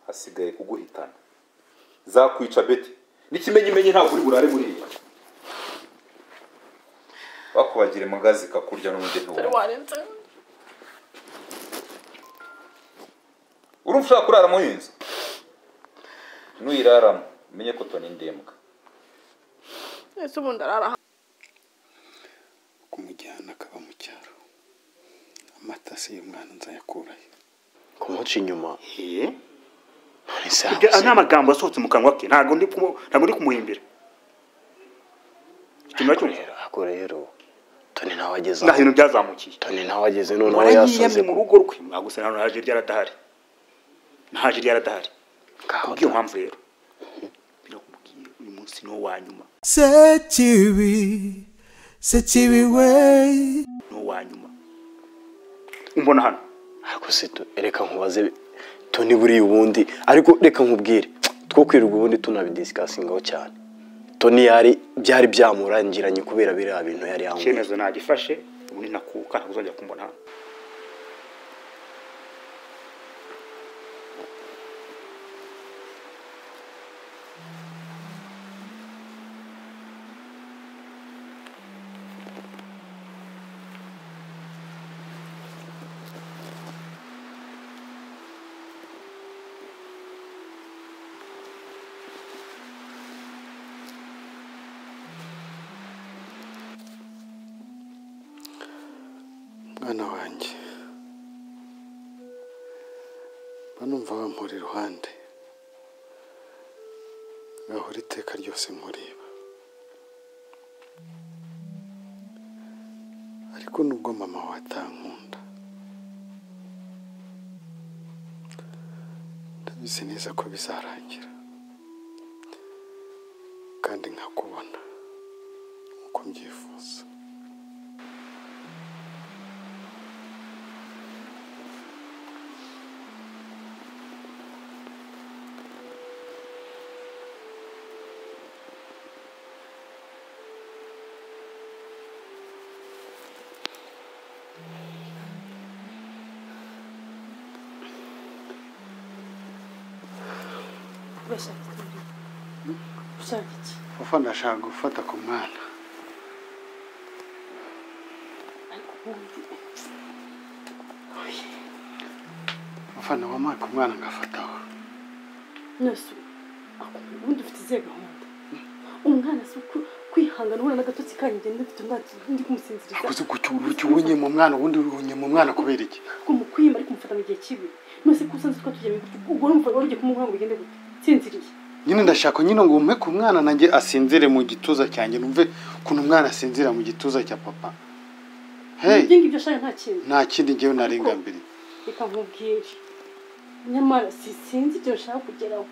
hasigaye kuguhitana zakwica beti n'ikimenyimenyi ntabwo uri burare buriya bakubagire magazi kakurya n'umugeni wawe warenze urumva ushaka kurara muhinzi nuyiraramo umenye ko toni ndembwa ese ubundi arara kumujyana akaba mu cyaro amata se y'umwana nzayakurayo kumuca inyuma none se Ibyo habuze- nta magambo asohotse mu kanwa ke ntabwo ndi kumu- ntabwo ndi kumuhimbira ikintu Ariko cyose rero- ariko rero toni nawe ageze nta aho bintu byazamukiye toni nawe ageze noneho yasoze warayiyamye mu ku- rugo rwe mwagusa nta jeri yaradahari nta jeri yaradahari ngaho kubw'iyo mpamvu rero birakubwiye uyu munsi ni wo wa nyuma Sekibi, Sekibi way. ni wo wa nyuma umbona hano ariko se tu- reka nkubaze toni buriya ubundi ariko reka nkubwire two kwirirwa ubundi tunabidisikasingaho cyane toni yari byari byamurangiranye kubera biriya bintu yari yanyweye icyemezo nagifashe ubundi nakuka ntabwo uzongera kumbona hano mwana wanjye mba numva wampura iruhande ngahora iteka ryose nkureba ariko nubwo mama wawe atankunda ndabizi neza ko bizarangira kandi nkakubona nk'uko mbyifuza Ufa ndashaka gufata ku mwana Ufa nawamaye ku mwana ngafataho nasi ubundi ufite izihe gahunda umwana si uku kwihangana ubona n'agatotsi kanyu ngenda mfite umwana ndi kumusinziriza kuzi uwunye mu mwana ubundi uwunye mu mwana kubera iki ko mukwima ariko mufata mu gihe kibi nose ko usanzwe twatujyanye gutyo ubwo urumva wari ugiye kumuha ngo bigende gute nsinziriye nyine ndashaka nyine ngo umpe ku mwana nanjye asinzire mu gituza cyanjye numve ukuntu umwana asinzira mu gituza cya papa ibyo hey ngibyo ashaka nta kintu nta kindi ngewe narengambiri reka nkubwire nyamara si sinzi ibyo nshaka kugeraho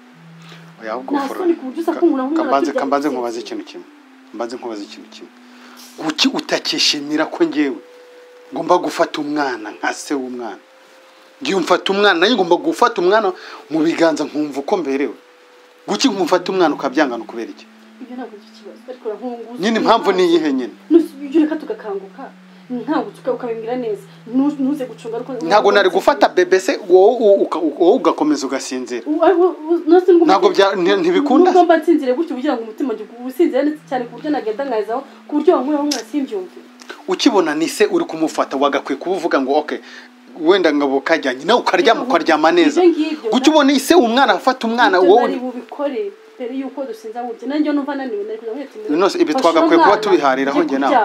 oya ahubwo Nta ufura soni ku buryo usa kumura nk'umwana kambanze akirya kambanze agatsitsi. nkubaze ikintu kimwe mbanze nkubaze ikintu kimwe guki utakishimira ko ngewe ngomba gufata umwana nka se w'umwana ngiye umfata umwana nanjye ngomba gufata umwana mu biganza nkumva uko mberewe guki nkumfata umwana ukabyangana ukubera iki ibyo ntabwo ari ikibazo ariko urakunguza nyine impamvu ni iyihe nyine nose ibyo reka tugakanguka ntabwo tuka- ukabimbwira neza Nu- ntuze gucunga ariko ntabwo nari gufata bebe se wowe u- uka- wowe ugakomeza ugasinzira Ntabwo bya- nti- ntibikunda se? nubwo mba nsinzire gutyo kugira ngo umutima njye usinzire neza cyane ku buryo nagenda nkazaho ku buryo wankuraho mwasimbyumve ukibona ni se uri kumufata wagakwiye kuba uvuga ngo ok wenda ngabo ukajyanye nawe ukaryama ukaryama neza Ibyo ngibyo. kuki ubona ise umwana afata umwana ibyo nari wowe bubikore mbere y'uko dusinza burya nanjye numva naniwe nari kujya mwitindira Nonese ibi twagakwiye kuba tubiharira aho njye nawe.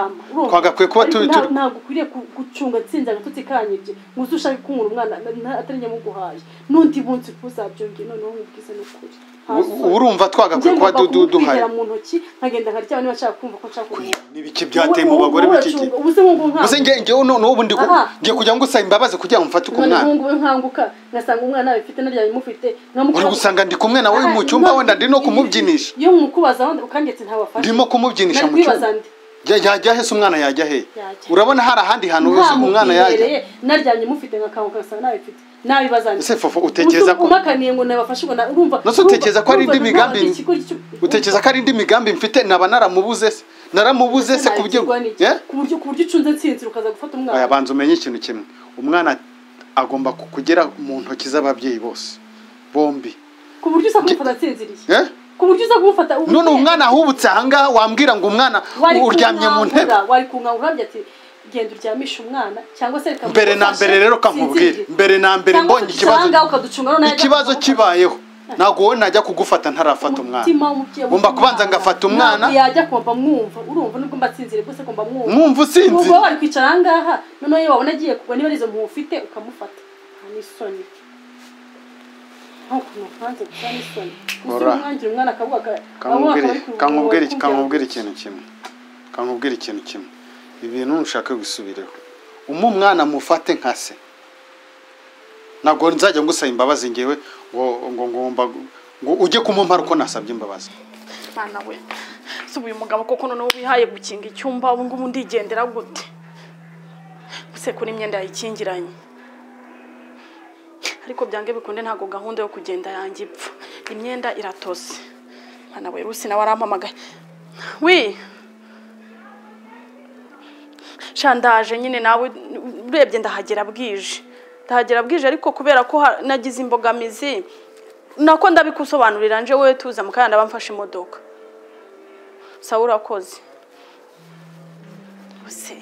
Twagakwiye kuba tubi- turi- ntabwo ukwiriye ku- gucunga nsinze agatotsi kanyu ibyo ngo uze ushake kumura umwana na- atari njye muguhaye n'undi munsi uzabyongeye noneho nkubwize n'ukuri Nta u- soni. urumva Njye twagakwiye kuba ngomba du- du- duhaye kumutwikira mu ntoki nkagenda nkaryama niba nshaka kumva ko nshaka kumureba n'ibiki byateye mu bagore b'ikigi ubuze nk'ubwo nkanguka gusa ngewe ngewe noneho ubu ndi ku- Aha. ngiye kugira ngo usaba imbabazi kugira ngo mfate ku noneho mwana ngubu nkanguka ngasanga umwana abifite naryo bimufite uri gusanga ndi kumwe nawe mu cyumba wenda ndimo kumubyinisha iyo mukubaza wenda ukangetse ntabafasha ndimo kumubyinisha nari mu cyumba kwibaza ndi Ya- yajya he se umwana yajya he Yajya. urabona hari ahandi hantu hose umwana yajya ntamubwihereye naryamye mufite ngakanguka ngasanga nabifite nabibaza ndi ese fofo utekereza ko umakaniye ngo nabafashe ngo na- urumva Nonese utekereza ko hari indi migambi- utekereza utekereza ko ari indi migambi mfite naba naramubuze se naramubuze se ku buryo Eh? ku buryo ku buryo ucunze nsinzira ukaza gufata Oya, umwana banza umenye ikintu kimwe umwana agomba ku- kugera mu ntoki z'ababyeyi bose bombi ku buryo usanga umufata asinziriye Eh? ku buryo uza kumufata none umwana ahubutse ahangaha wambwira ngo umwana uryamye mu ntebe wari kunkangura urambye ati genda uryamishe umwana cyangwa se reka mbere na mbere rero kankubwire mbere na mbere mbonye ikibazo ikibazo kibayeho ntabwo wowe najya kugufata ntarafata umwana Ngomba kubanza ngafata umwana. yajya kumva mwumva urumva nubwo mbatsinzire rwose kumva mwumva mwumva usinzi ubwo wari kwicara ahangaha noneho iyo wabona agiye kugwa niba arizo mpuwe ufite ukamufata nta n'isoni nkuko mupanze gusa n'isoni gusa Ora. umwangira umwana akavuga aka- kankubwire akabura kuruhuka, kankubwire kugira ngo- kankubwire ikintu kimwe kankubwire ikintu kimwe ibintu ntushake gusubireho umu mwana mufate nka se ntabwo nzajya ngusaba imbabazi ngewe ngo ngo ngomba ngo ujye kumumara uko nasabye imbabazi mwana we si uyu mugabo koko noneho wihaye gukinga icyumba ubu ngubu ndigendera gute gusekura imyenda yayikingiranye ariko byange bikunde ntabwo gahunda yo kugenda yanjye ipfa imyenda iratose mwana we rusi nawe arampamagaye wi shandaje nyine nawe urebye ndahagera bwije ndahagera bwije ariko kubera ko ha- nagize imbogamizi nako ndabikusobanurira nje wowe tuza mu kanya ndaba mfashe imodoka sawa urakoze use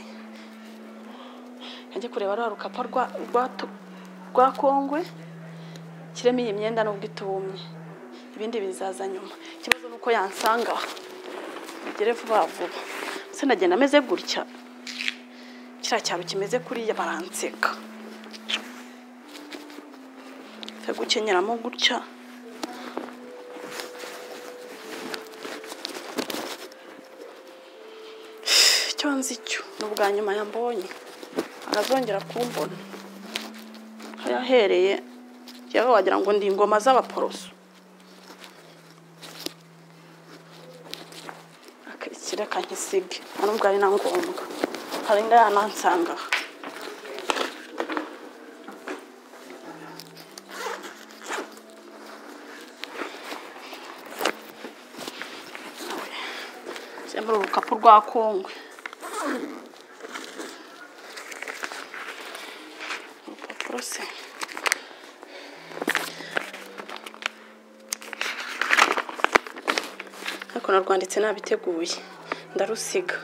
njye kureba rwa rukapa rwa rwa tu- rwa kongwe kiremo iyi myenda nubwo itumye ibindi bizaza nyuma ikibazo ni uko yansanga bigere vuba vuba se nagenda ameze gutya kiriya cyaro kimeze kuriya baranseka Nze gukenyeramo gutya icyo nzi cyo ni ubwa nyuma yambonye arazongera kumbona aho yahereye yewe wagira ngo ndi ingoma z'abaporoso akirikira kankisige nta nubwo ari na ngombwa harinda yanansanga muri urukapu rwa kongwe urupapuro se ariko narwanditse nabiteguye ndarusiga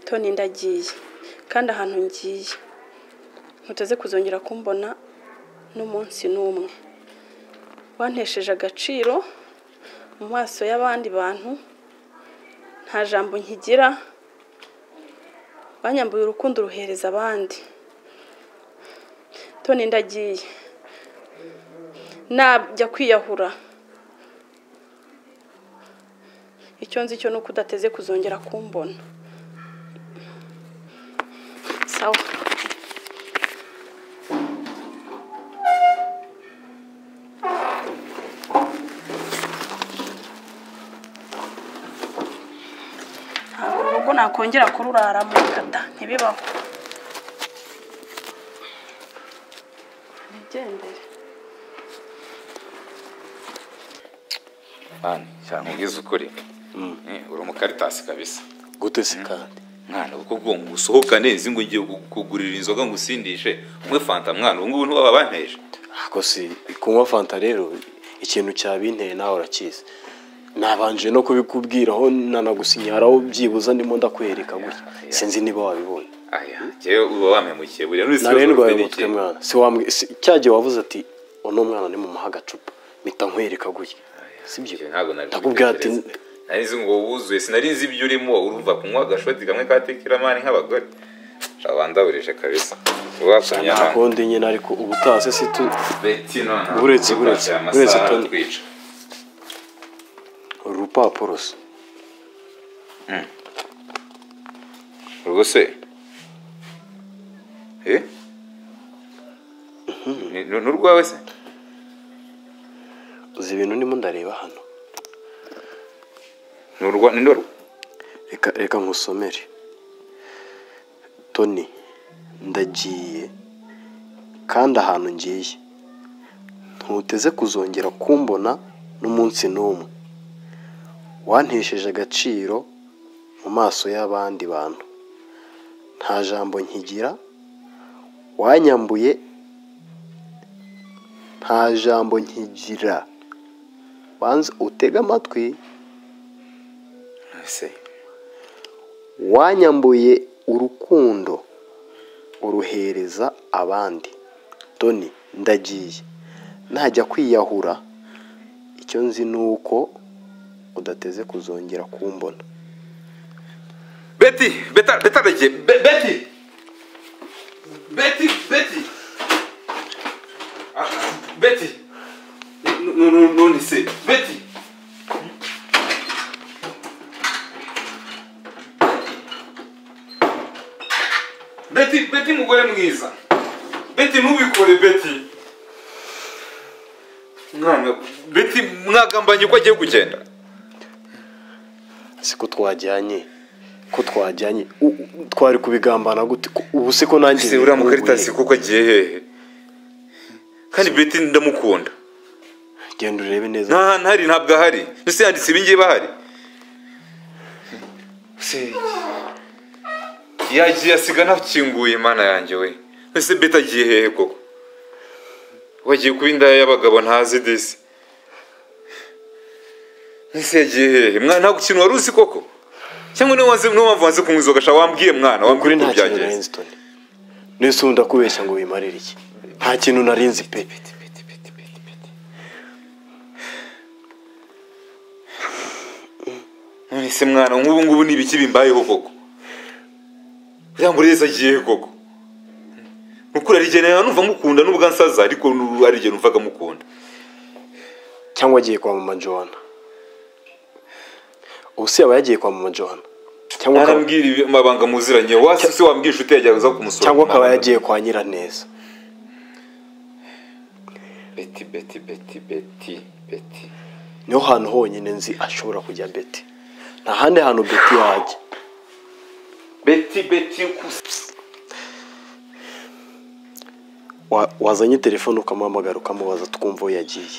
toni ndagiye kandi ahantu ngiye muteze kuzongera kumbona n'umunsi n'umwe wantesheje agaciro mu maso y'abandi bantu nta jambo nkigira banyambuye urukundo uruhereza abandi toni ndagiye najya kwiyahura icyo nzi cyo ni uko udateze kuzongera kumbona sawa ntabwo urugo nakongera kururaramo kata ntibibaho nigendere mani cyane ubwiza ukuri Eh, uri umukaritasi kabisa gute se kandi mwana uko ubwo ngo usohokane izi ngo ngiye kugurira inzoga ngo usindishe umwe fanta mwana ubu ngubu ntiwaba banteje ako si kunywa fanta rero ikintu cyabinteye nawe urakizi nabanje no kubikubwiraho nanagusinyaraho byibuze ndimo ndakwereka gutya sinzi niba wabibonye aya njyewe uba wampemukiye buriya n'uzi nari ikibazo ndwaye ufite umutwe n'iki. mwana si wambwi si cya gihe wavuze ati uno mwana ni mu agacupa mpita nkwereka gutya sibyo Njye ntabwo nari ndakubwira ati kubitekereza. nari nzi ngo wuzuye sinari nzi ibyo urimo urumva kunywa agashoti kamwe ka tekiramani nk'abagore shabandaburije kabisa wakumya nta kundi nyine ariko ubutaha se si tu beti none Uretse, uretse, uretse Tony. twica uru rupapuro se rwose eh Ni- ni urwawe se uzi ibintu ndimo ndareba hano ni urwa ni ndorwa reka reka nkusomere toni ndagiye kandi ahantu ngiye ntuteze kuzongera kumbona n'umunsi n'umwe wantesheje agaciro mu maso y'abandi bantu nta jambo nkigira wanyambuye nta jambo nkigira banza utege amatwi se wanyambuye urukundo uruhereza abandi toni ndagiye najya kwiyahura icyo nzi ni uko udateze kuzongera kumbona beti beta beta beti beti beti beti Ah, beti N- n- n- none se beti beti beti mugore mwiza beti ntubikore beti mwana beti mwagambanye ko agiye kugenda si ko twajyanye ko twajyanye U- u- twari kubigambana gute Ko- ubu si ko nanjye se uriya nkumbuye. mukaritasi koko agiye hehe kandi beti ndamukunda genda urebe neza nta hantu hari ntabwo ahari ese yanditse ibi ngibi ahari Se- yagiye asiga ntakinguye imana yanjye we ese beti agiye hehe koko wagiye kuba indaya y'abagabo ntazi disi ese yagiye hehe mwana ntabwo ikintu wari uzi koko cyangwa niwe wazi niwe mpamvu wazi kumwiza gasha wambwiye mwana wambwiye kuri uko nta kintu byagenze narinzi toni nese ubu ndakubeshya ngo wimarire iki nta kintu narinzi pe none se mwana nk'ubu ngubu ni ibiki bimbayeho koko uriya murezi agiye he koko ni ukuri hari igihe numva mukunda n'ubwo nsaza ariko n'ubu hari igihe numvaga mukunda cyangwa agiye kwa mama johanna ubu se yaba yagiye kwa mama johanna cyangwa akaba- ntarambwira ibi- amabanga muziranye wasi se wambwira inshuti yagiye aza kumusura cyangwa akaba kumabanga. yagiye kwa nyiraneza beti beti beti beti beti niho hantu honyine nzi ashobora kujya beti nta handi hantu beti yajya beti beti kus- Wa- wazanye telefone ukamuhamagara ukamubaza twumva aho yagiye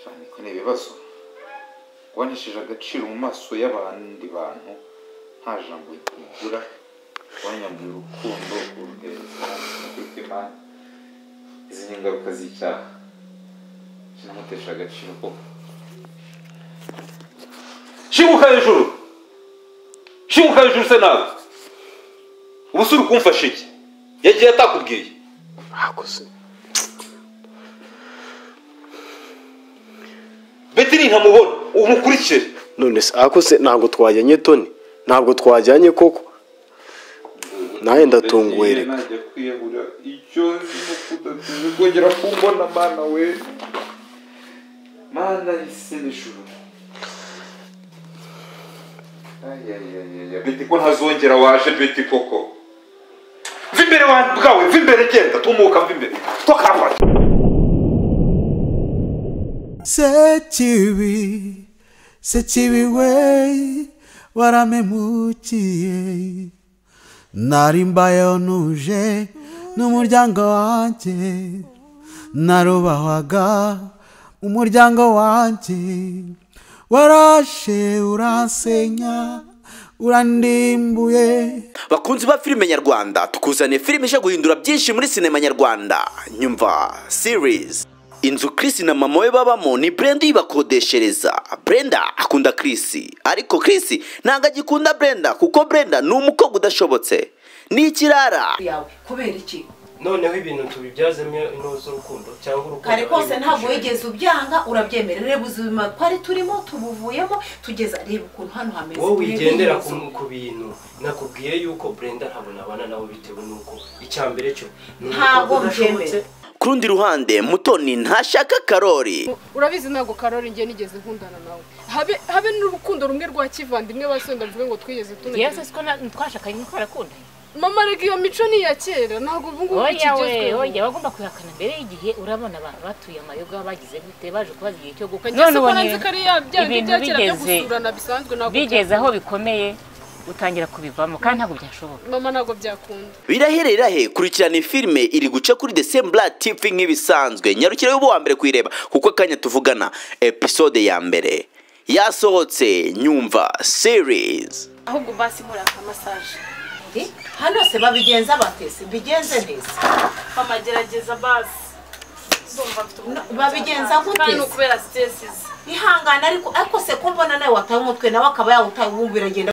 Shani, ko ni ibibazo wanesheje agaciro mu maso y'abandi bantu nta jambo rigura wanyambuye urukundo uruhereza rw'imana izi ni ingaruka z'icyaha kinamutesha agaciro koko shibuka hejuru shibuka hejuru se nawe ubu se uri kumfasha iki yagiye atakubwiye hakoze beti nintamubona umukurikire none se akoze ntabwo twajyanye toni ntabwo twajyanye koko nawe ndatunguwe reka najya kwiyahura icyo nzi ni uko udateze kongera kumbona mana we mana isi n'ijuru ayayayaya beti ko ntazongera waje beti koko va imbere wa bwawe va imbere genda tumuka va imbere twakamba sekibi sekibi we waramemukiye nari mbayeho ntuje n'umuryango wanjye narubahwaga umuryango wanjye warashe uransenya urandimbuye bakunzi ba filime nyarwanda tukuzaniye filime ije guhindura byinshi muri sinema nyarwanda nyumva series inzu Chris na mama we babamo ni Brenda uyibakodeshereza Brenda akunda Chris ariko Chris ntabwo agikunda Brenda kuko Brenda ni umukobwa udashobotse ni ikirara yawe kubera iki noneho ibintu tubibyazemo intuzo urukundo cyangwa urukundo kare kose ari ntabwo ibishishanye. wigeze ubyanga urabyemera reba ubuzima twari turimo tubuvuyemo tugeza reba ukuntu hano hameze wowe wigendera Reba ku inzu. ku bintu nakubwiye yuko brenda ntabwo nabana nawe bitewe n'uko icya mbere cyo ni Ntabwo umukobwa udashobotse. mbyemera. ku rundi ruhande mutoni ntashaka karori urabizi ntabwo karori ngiye nigeze nkundana nawe habe habe n'urukundo rumwe rwa kivandimwe basenda mvuge ngo twigeze tunagera siko twashakanye niko barakundanye mama rega iyo mico ni iya kera ntabwo ubu ngubu oya we ikigezweho oya wagomba kuyihakana mbere y'igihe urabona abantu batuye amayoga bagize gute baje kubaza igihe cyo gukwa ngewe none ko ubonye nanze ko ari ya byandi ibintu bya kera byo bigeze gusurana bisanzwe ntabwo bigeze aho byakunda. bikomeye utangira kubivamo kandi ntabwo byashoboka mama ntabwo byakunda biraherera he kurikirana filime iri guca kuri the same black tv nk'ibisanzwe nyarukire y'ubu wa mbere kuyireba kuko akanya tuvugana episode ya mbere yasohotse nyumva series ahubwo basi muraka masaje hano se babigenza batese mbigenze neza mama gerageza basi ndumva mfite umutima babigenza utanga. gute kandi ni se? ukubera sitesizi ihangane ariko ariko se kumbona nawe wataye umutwe nawe akaba yawutawubumbira agenda